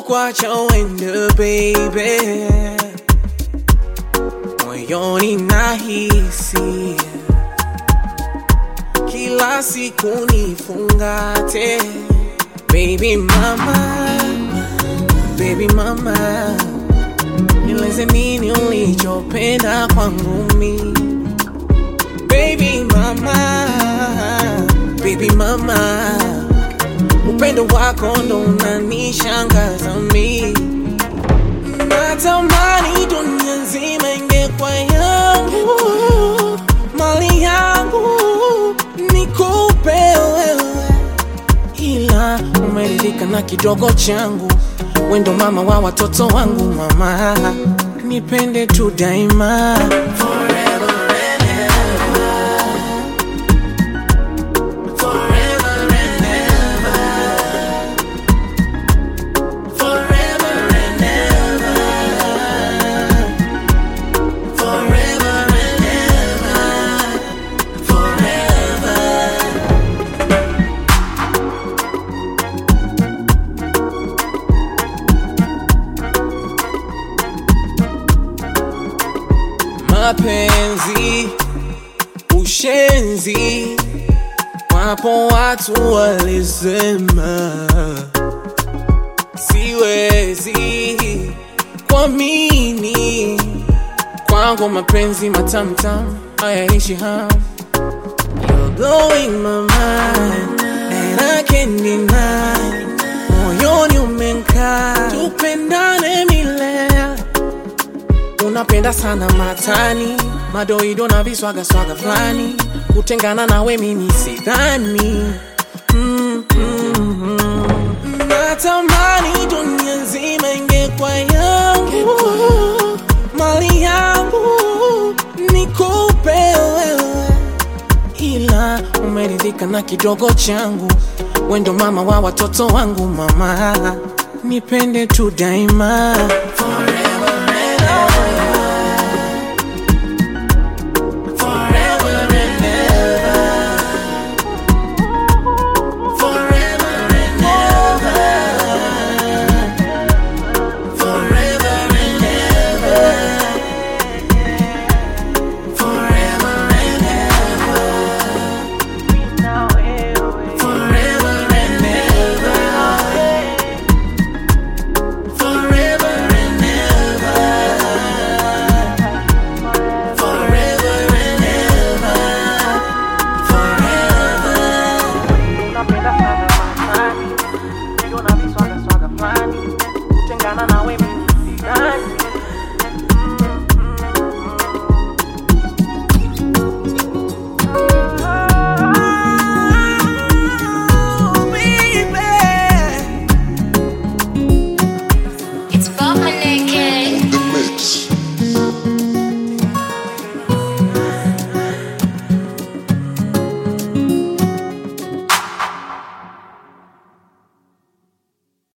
kukwacha uende baby, moyoni nahisi kila siku nifungate, baby mama, baby mama, nieleze nini ulichopenda kwangu mi, baby mama, baby mama, upendo wako ndo unanishangaza mi, natamani dunia nzima ingekuwa yangu, mali yangu nikupe wewe, ila umeridhika na kidogo changu, wendo mama wa watoto wangu, mama nipende tu daima Forever and ever. Forever and ever. Forever and ever. Forever and ever. Forever. mapenzi, ushenzi, wapo watu walisema siwezi kuamini, kwangu mapenzi matamtam hayaishi hamu. You're blowing my mind and I can't deny, moyoni umenkaa, tupendane milele unapenda sana matani madoido na viswaga swaga fulani kutengana nawe mimi sidhani mm, mm, mm. natamani dunia nzima ingekuwa yangu mali yangu nikupe wewe ila umeridhika na kidogo changu wendo mama wa watoto wangu mama nipende tu daima